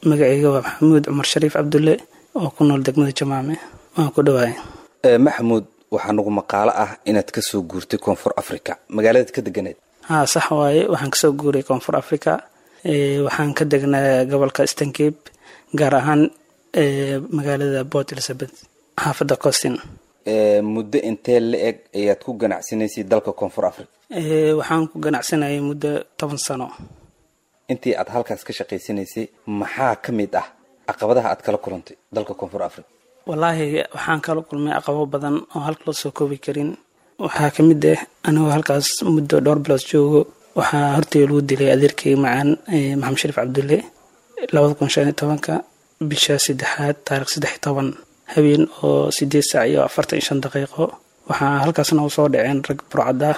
magacayga waa maxamuud cumar shariif cabdulle oo ku nool degmada jamaame waan ku dhawaay maxamuud waxaa nagu maqaalo ah inaad kasoo guurtay koonfur africa magaaladaad ka deganeed haa sax waaye waxaan kasoo guuray koonfur africa waxaan ka degnaa gobolka stancape gaar ahaan magaalada port elizabeth xaafadda costin muddo intee la eg ayaad ku ganacsanaysay dalka koonfur africa waxaan ku ganacsanayay muddo toban sano intii aad halkaas ka shaqaysanaysay maxaa ka mid ah caqabadaha aad kala kulantay dalka koonfur africa wallaahi waxaan kala kulmay caqabo badan oo halka loo soo koobi karin waxaa ka mid ah anigoo halkaas muddo dhowr bilood joogo waxaa hortay lagu dilay adeerkay macaan maxamed shariif cabdulle labada kun shan iyo tobanka bisha saddexaad taarikh saddex iyo toban habeen oo sideed saac iyo afartan iyo shan daqiiqo waxaa halkaasna u soo dhaceen rag burcad ah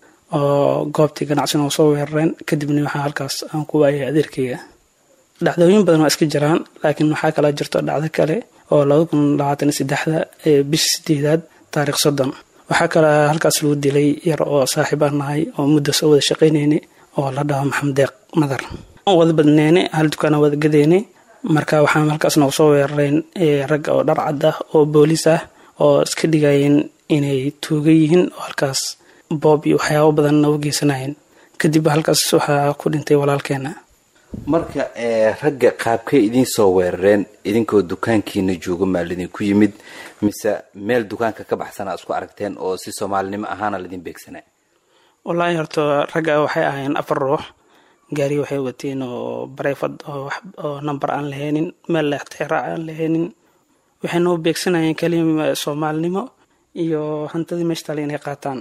oo goobtii ganacsigana u soo weerareen kadibna waxaa halkaas aan ku waayay adeerkayga dhacdooyin badan waa iska jiraan laakiin waxaa kala jirto dhacdo kale oo laba kun labaatan iyo saddexda bisha sideedaad taarikh soddon waxaa kale halkaas lagu dilay yar oo saaxiib aan nahay oo muddo soo wada shaqaynayna oo la dhaho maxamed deeq madar wada badneyne hal dukaana wada gadeyne marka waxaan halkaasna usoo weerareen rag oo dhar cad ah oo booliis ah oo iska dhigayeen inay tuuga yihiin oo halkaas boob iyo waxyaabo badan u geysanayeen kadib halkaas waxaa ku dhintay walaalkeena marka ragga qaabkay idiin soo weerareen idinkoo dukaankiina jooga maa lidinku yimid mise meel dukaanka ka baxsanaa isku aragteen oo si soomaalinimo ahaana laidin beegsanaa wallaahi horta ragga waxay ahaayeen afar ruux gaari waxay wateen oo bareyfad oo number aan lahaynin meel leextixraac aan lahaynin waxay noo beegsanayeen kelima soomaalinimo iyo hantadii meesha tale inay qaataan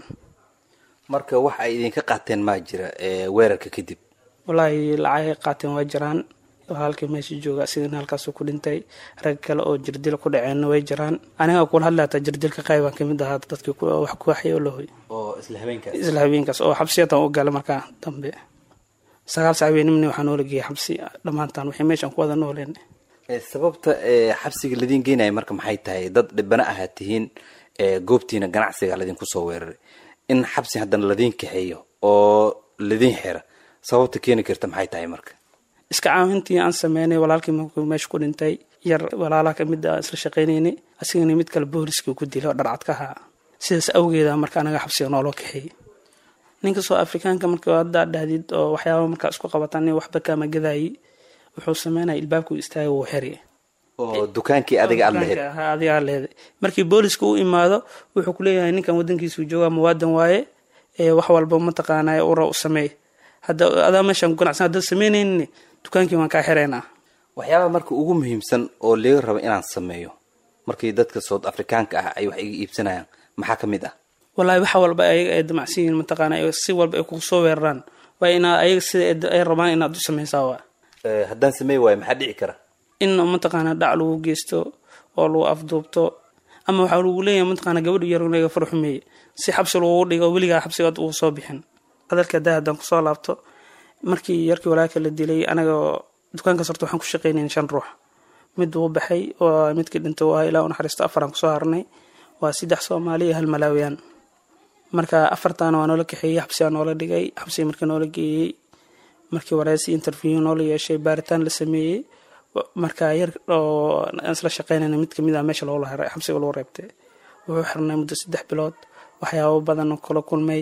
marka wax ay idinka qaateen maa jira weerarka kadib wallaahi lacagay qaateen waa jiraan walaalkii meesha jooga sidana halkaasuu ku dhintay rag kale oo jirdil ku dhaceenna way jiraan aniga kula hadlaata jirdilka qaybaan kamid ahaa dadkii wax ku waxay oo lahoy isla habeenkaas oo xabsiyatan u gala markaa dambe sagaal sac habeenimni waxaa noola geeyay xabsi dhammaantaan waxay meeshaan ku wada nooleen sababta xabsiga ladiin geynaya marka maxay tahay dad dhibana ahaa tihiin goobtiina ganacsiga ladinku soo weeraray in xabsi haddana ladiin kaxeeyo oo ladiin xira sababta keeni karta maxay tahay marka iska caawintii aan sameynay walaalkii markuu meesha ku dhintay yar walaalaha kamid a isla shaqaynaynay asigana mid kale booliskii ku dilay oo dharcad ka ahaa sidaas awgeeda marka anaga xabsiga nooloo kaxeeyey ninka soo afrikaanka marka haddaa dhahdid oo waxyaaba markaa isku qabataan waxba kaama gadaayi wuxuu sameynaya ilbaabku istaaga wuu xiri oo dukaankii adiga aad lahayd adiga aad leeday markii booliska u imaado wuxuu kuleeyahay ninkan wadankiisu joogaa muwaadan waaye wax walba mataqaanay ura u sameey hadda adaa meeshaan ku ganacsan haddaad sameynaynin dukaankii waan kaa xiraynaa waxyaaba marka ugu muhiimsan oo laga rabo inaan sameeyo markii dadka sood afrikaanka ah ay wax iga iibsanayaan maxaa ka mid ah wallaahi wax walba ayaga ay damacsan yihiin mataqaana si walba ay kugu soo weeraraan waa inaa ayaga sida ay rabaan inaad u samaysaa waa haddaan sameey waayo maxaa dhici kara in mataqaana dhac lagu geysto oo lagu afduubto ama waxaa lagu leeyahay mataqaana gabadhu yar naga farxumeeye si xabsi lagugu dhigo weligaa xabsigaad ugu soo bixin hadalka haddaa haddaan kusoo laabto markii yarkii walaalka la dilay anaga dukaankaas horta waxaan ku shaqaynayn shan ruux mid wuu baxay oo midkii dhintay waa ilaa u naxariisto afaraan kusoo harnay waa saddex soomaali iyo hal malaawiyaan marka afartaana waa noola kaxeeyey xabsigaa noola dhigay xabsiga markii noola geeyey markii wareysi interview noola yeeshay baaritaan la sameeyey marka yar oo isla shaqeynayna mid kamid ah meesha loola heray xabsiga lagu reebtay wuxuu xirnay muddo saddex bilood waxyaabo badan kala kulmay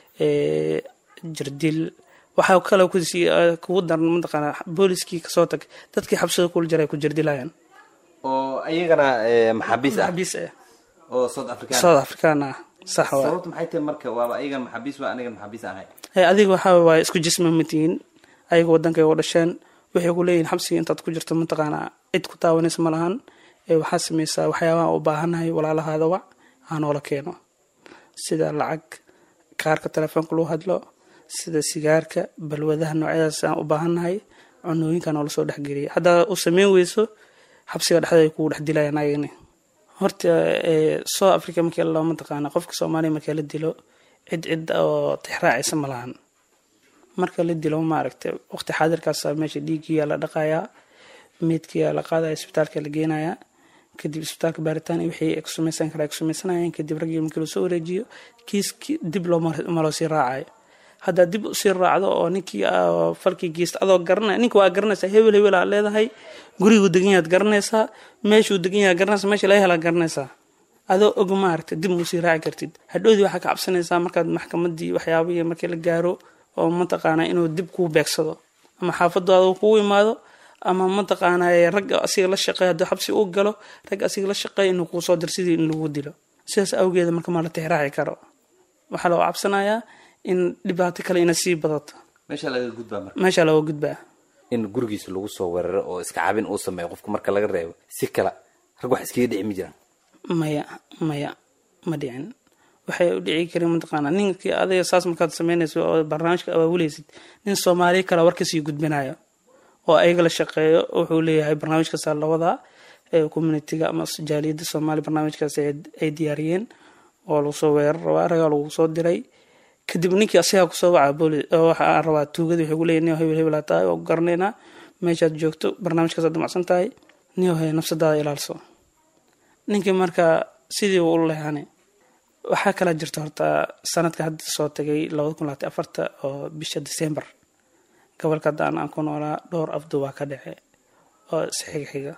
jirdil waxaa kale kugu daran mataqaana booliskii kasoo tag dadkii xabsiga kula jiray ku jirdilayaan oo ayagana maxaabiis ah maxaabiis ah oo south african south african ah sax waa sababta maxay tahay marka waaba ayagan maxaabiis waa anigan maxaabiis ahay adiga waxaa waaye isku jisma matihiin ayaga wadankay u dhasheen waxay ku leeyihin xabsiga intaad ku jirto mataqaana cid ku taawanaysa ma lahan waxaa sameysaa waxyaabaha u baahannahay walaalahaada wac ha noola keeno sida lacag kaarka telefoonka lagu hadlo sida sigaarka balwadaha noocyadaas aan u baahannahay cunooyinka noola soo dhexgeliya haddaa u sameyn weyso xabsiga dhexda ay kugu dhex dilayaan ayagani horta south africa markii la mataqaana qofka soomaaliya markii la dilo cid cid oo tixraacaysa ma lahan marka la dilo maaragtay waqti xaadirkaas meesha dhiiggiyaa la dhaqayaa meydkiyaa la qaadaya isbitaalka la geenayaa kadib isbitaalka baaritaan wixii ay ku samaysan kara ay ku samaysanayaan kadib raggii markii lasoo wareejiyo kiiski dib loo maloo sii raacayo haddaad dib usii raacdo oo ninkii falkii geysta adoo garanaya ninka waa garanaysaa hebel hebel aad leedahay guriguu degan yahaad garanaysaa meeshuu degan yahaad garanaysaa meesha laga helaad garanaysaa adoo og maaragta dib muusii raaci kartid hadhowdii waxaa ka cabsanaysaa markaad maxkamadii waxyaabihii markii la gaaro oo mataqaanaa inuu dib kuu beegsado ama xaafadaada kugu imaado ama mataqaanaa ragga asiga la shaqeeya hadduu xabsi uu galo ragga asiga la shaqeeya inuu kuu soo dir sidii in lagu dilo sidaas awgeeda marka maa la tixraaci karo waxaa loo cabsanayaa in dhibaato kale ina sii badato meesha laga gudbaa marka meesha looga gudbaa in gurigiisa lagu soo weeraro oo iska cabin uu sameeyo qofka marka laga reebo si kale rag wax iskaga dhici ma jiraan maya maya ma dhicin waxay u dhici karin mataqaanaa ninkii adiga saas markaad sameynayso oo barnaamijka abaabuleysid nin soomaaliya kale war kasii gudbinayo oo ayaga la shaqeeyo wuxuu leeyahay barnaamijkaasa lawadaa communitiga ama jaaliyadda soomaaliya barnaamijkaas ay diyaariyeen oo lagu soo weerar rabaa ragaa lagu soo diray kadib ninkii asigaa kusoo waca booli waxaa rabaa tuugadi waxay kuleeyahy nin hebel hebel tahay oo garanaynaa meeshaad joogto barnaamijkaasaad damacsan tahay nin hay nafsadaada ilaalso ninkii marka sidii uu u leehane waxaa kala jirta horta sanadka hadda soo tagay labada kun labaatan afarta oo bisha december gobolka haddaan aan ku noolaa dhowr afdu waa ka dhace oo isxiga xiga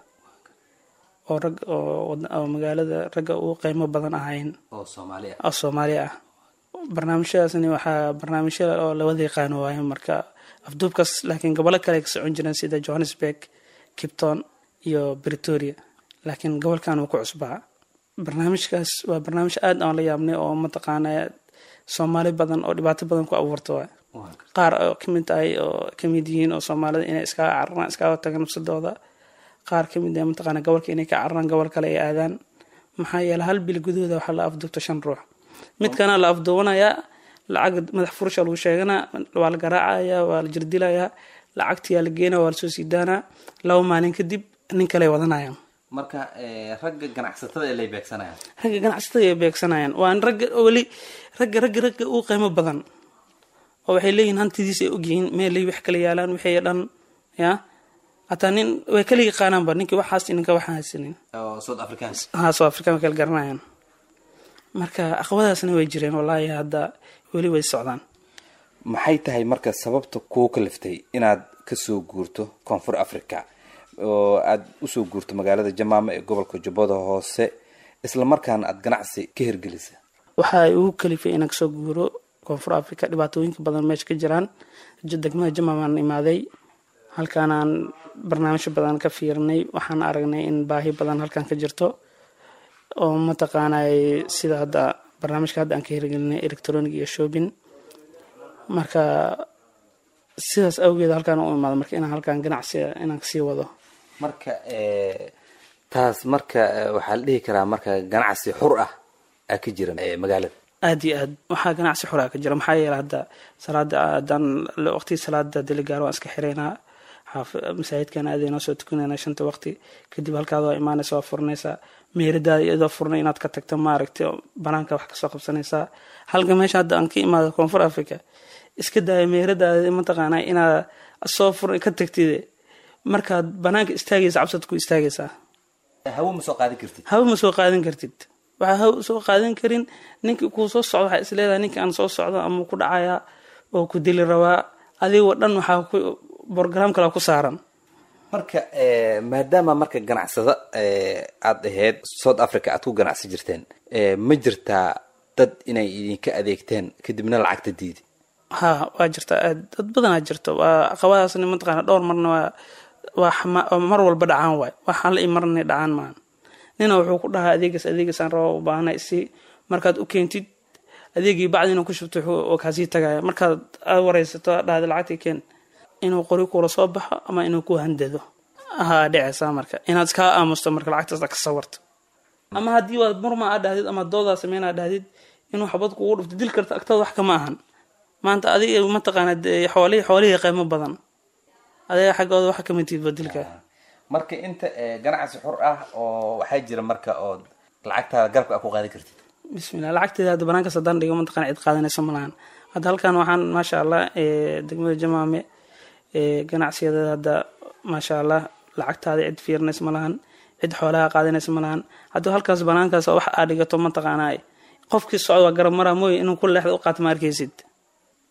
oo rag oo magaalada ragga ugu qiimo badan ahayn oo soomaali ah oo soomaaliya ah barnaamijyadaasni waxaa barnaamijya oo lawada yaqaano waayo marka afduubkaas laakiin gobollo kale ay ka socon jireen sida johannesburg kipton iyo bretoria laakiin gobolkan wuu ku cusbaa barnaamijkaas waa barnaamij aad aan la yaabnay oo mataqaana soomaali badan oo dhibaato badan ku abuurta waay qaar oo kamid tahay oo kamid yihiin oo soomaalida inay iskaga cararaan iskaga tagaan nafsadooda qaar kamid ah mataqaana gobolka inay ka cararaan gobol kale ay aadaan maxaa yeele hal bil gudahooda waxaa la afduubta shan ruux midkana la afduubanayaa lacag madax furusha lagu sheeganaa waa la garaacaya waa la jirdilayaa lacagtiyaa la geenaya waa lasoo siidaanaa laba maalin kadib nin kale ay wadanayaan marka ragga ganacsatada ee lay beegsanayaan ragga ganacsatada ay beegsanayaan waa in ragga weli ragga ragga ragga uu qiimo badan oo waxay leeyihin hantidiis ay ogyihiin meelay wax kala yaalaan wixii dhan ya hataa nin way kala yaqaanaanba ninkii waxaas ninka waxaan haysanin oo south africans ha south african way kala garanayaan marka aqwadaasna way jireen wallaahi hadda weli way socdaan maxay tahay marka sababta kuu kaliftay inaad kasoo guurto koonfur africa oo aada usoo guurto magaalada jamaama ee gobolka jubbada hoose isla markaana aada ganacsi ka hirgelisa waxa ay ugu kalifay inaan kasoo guuro koonfur africa dhibaatooyinka badan meesha ka jiraan degmada jamaamaan imaaday halkaanaan barnaamijyo badan ka fiirnay waxaan aragnay in baahi badan halkan ka jirto oo mataqaanay sida hadda barnaamijka hadda aan ka hirgelinay electronic iyo shopping marka sidaas awgeed halkaan u imaado marka inaan halkaan ganacsi inaan kasii wado marka taas marka waxaa la dhihi karaa marka ganacsi xur ah aa ka jira magaalada aada iyo aad waxaa ganacsi xuraa ka jira maxaa yeele hadda salaada haddaan waqtigii salaada hadii la gaaro waan iska xiraynaa xaaf masaajidkan aadaynoo soo tukanayna shanta waqti kadib halkaada waa imaanaysa waa furanaysaa meeradaada iyadoo furnay inaad ka tagto maaragtay banaanka wax kasoo qabsanaysaa halka meesha hadda aan ka imaado koonfur africa iska daaya meeradaada mataqaanaa inaad soo fur ka tagtid markaad banaanka istaagaysa cabsad ku istaagaysaa hawo ma soo qaadin kartid hawo ma soo qaadan kartid waxaa hawo soo qaadan karin ninkii kuu soo socdo waxaa isleedahay ninka aan soo socdo ama ku dhacayaa oo ku dili rabaa adigoo dhan waxaa ku brogram kale ku saaran marka maadaama marka ganacsada aada ahayd south africa aad ku ganacsi jirteen ma jirtaa dad inay idinka adeegteen kadibna lacagta diidi ha waa jirtaa aad dad badanaa jirto waa aqabadaasna mataqaana dhowr marna waa waa mar walba dhacaan waay waxaan la imarnay dhacaan maan nina wuxuu ku dhahaa adeegas adeegasaan raba u baahana isi markaad u keentid adeegii bacdi inuu ku shubto oo kaasii tagaya markaad aad wareysato dhahda lacagtii keen inuu qori kula soo baxo ama inuu ku handado ahaa dheceysaa marka inaad iskaa aamusto marka lacagtaas ka sawarto ama haddii waad murma aad dhahdid ama doodaa sameynaa dhahdid inuu xabad kugu dhufto dil karta agtada wax kama ahan maanta adiga mataqaana xoolihii xoolihii qiimo badan adiga xaggooda waxa kama tiidba dilka marka inta ganacsi xur ah oo waxaa jira marka oo lacagtaada garabka a ku qaadan kartid bismillah lacagteeda hadda banaankaas haddaan dhigo mataqana cid qaadanayso malahan hadda halkan waxaan maasha allah degmada jamaame ganacsiyadeeda hadda maasha allah lacagtaada cid fiirinaysa malahan cid xoolaha qaadanaysa malahan haddii halkaas banaankaas wax aa dhigato mataqaanaa qofkii socda waa garab maraa mooye inuu ku leexda u qaato ma arkaysid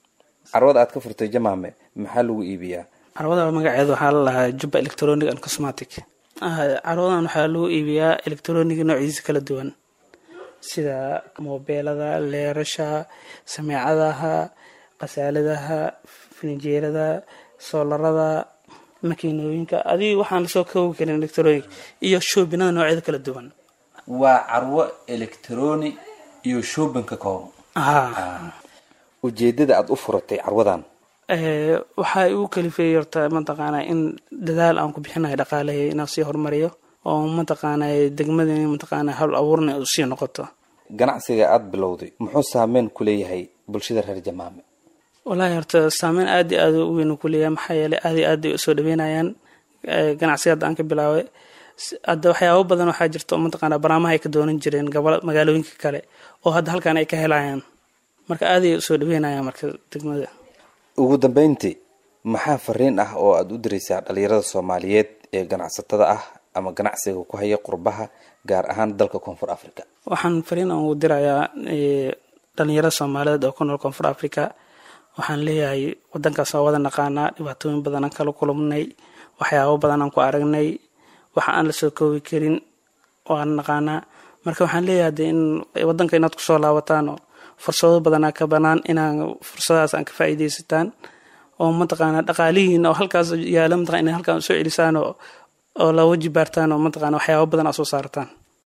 carwada aad ka furtay jamaame maxaa lagu iibiyaa carwada magaceeda waxaa la lahaa jubba electronic and cosmatic carwadan waxaa lagu iibiyaa electronic noociisa kala duwan sida moobeelada leerasha sameecadaha qasaaladaha filinjeerada soolarada makiinooyinka adig waxaan lasoo koobi karin electronic iyo shoobinada noocyada kala duwan waa carwo electroni iyo shoobin ka kooban ha ujeedada aada u furatay carwadan waxaa igu kalifeeyey horta mataqaanaa in dadaal aan ku bixinayo dhaqaalahay inaan sii horumariyo oo mataqaanaa degmadani mataqaanaa hawl abuurna u sii noqoto ganacsiga aada bilowday muxuu saameyn ku leeyahay bulshada reer jamaame wallaahi horta saameyn aad iyo aad u weyn ku leeyahay maxaa yeelay aad iyo aad ay usoo dhaweynayaan ganacsiga hadda aan ka bilaabay hadda waxyaabo badan waxaa jirta oo mataqaanaa banaamaha ay ka doonan jireen gobol magaalooyinka kale oo hadda halkan ay ka helayaan marka aad ay usoo dhaweynayaan marka degmada ugu dambeyntii maxaa fariin ah oo aada u diraysaa dhalinyarada soomaaliyeed ee ganacsatada ah ama ganacsiga ku haya qurbaha gaar ahaan dalka koonfur africa waxaan fariin aan ugu dirayaa dhalinyarada soomaaliyeed oo ku nool koonfur africa waxaan leeyahay wadankaas waa wada naqaanaa dhibaatooyin badan aan kala kulumnay waxyaabo badan aan ku aragnay waxa aan lasoo koobi karin waan naqaanaa marka waxaan leeyahay de in wadanka inaad kusoo laabataan oo fursado badanaa ka banaan inaan fursadahaas aan ka faa'iidaysataan oo mataqaanaa dhaqaalihiina oo halkaas yaala mataqana inay halkaan usoo celisaan oo oo la waji baartaan oo mataqana waxyaabo badan aa soo saartaan